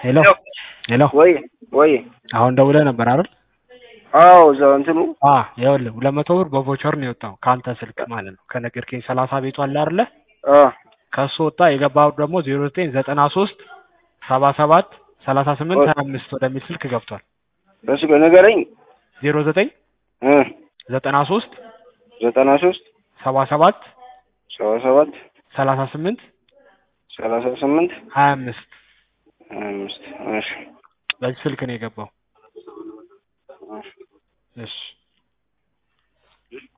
ሄሎ ሄሎ ወይ ወይ አሁን ደውለህ ነበር አይደል? አዎ እዛው እንትኑ አ ይኸውልህ ሁለት መቶ ብር በቮቸር ነው የወጣው ከአንተ ስልክ ማለት ነው። ከነገርከኝ ሰላሳ ቤቱ አለ አይደለ? አ ከሱ ወጣ። የገባው ደግሞ ዜሮ ዘጠኝ ዘጠና ሶስት ሰባ ሰባት ሰላሳ ስምንት ሀያ አምስት ወደሚል ስልክ ገብቷል። በሱ ንገረኝ ዜሮ ዘጠኝ እ ዘጠና ሶስት ዘጠና ሶስት ሰባ ሰባት ሰባ ሰባት ሰላሳ ስምንት ሰላሳ ስምንት ሀያ አምስት ሀያ አምስት እሺ በዚህ ስልክ ነው የገባው። እሺ